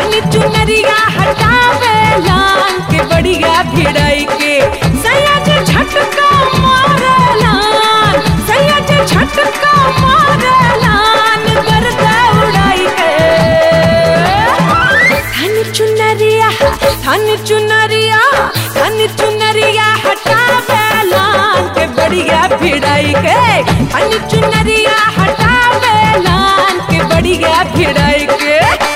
धनी चुनरिया हटावे लान के बढ़िया भिड़ाई के सयाज झटका मारे लान सयाज झटका मारे लान गर्दा उड़ाई के धनी चुनरिया धनी चुनरिया धनी चुनरिया हटावे लान के बढ़िया भिड़ाई के धनी चुनरिया हटावे लान के बढ़िया भिड़ाई के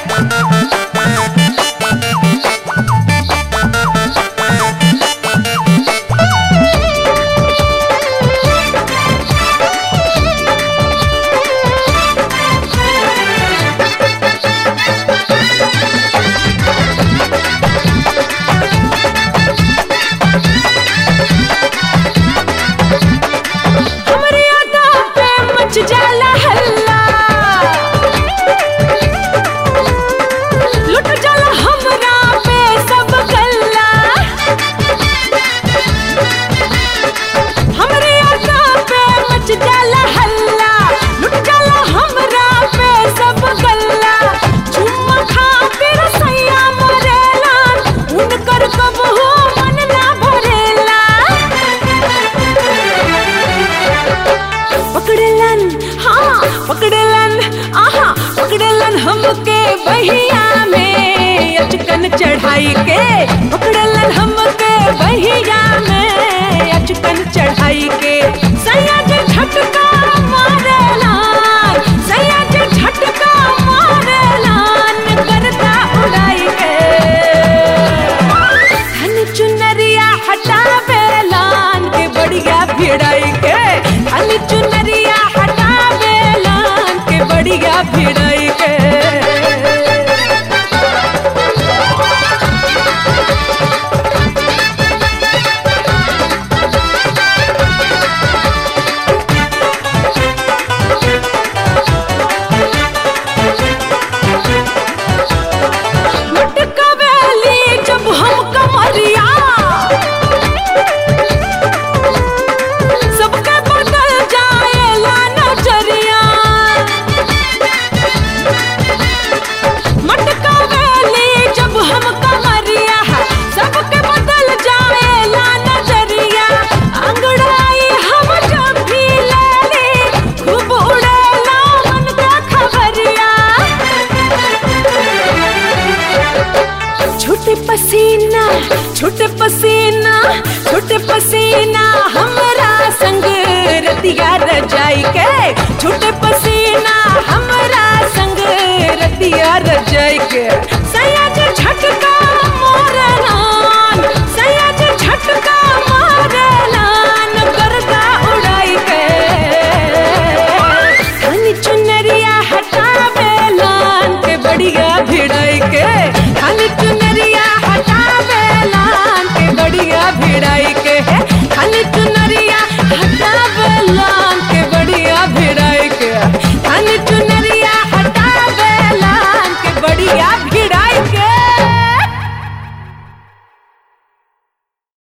हमरे अदा पे मच जाला हल्ला लुट जाला हमरा पे सब गल्ला हमरे अदा पे मच जाला हल्ला लुट जाला हमरा पे सब गल्ला चुम्मा खातिर सैया मरेला उनकर कबहू मन ना भरेला पकड़लन हाँ पकड़लन आहा पकड़लन हमके बहिया में अचकन चढ़ाई के पकड़लन हमके बहिया में अचकन चढ़ाई के सयाज झटका मारेलान सयाज झटका मारेलान करता उड़ाई के धन चुनरिया हटावे लान के बढ़िया भिड़ाई के धन चुनरिया हटावे लान के बढ़िया भिड़ाई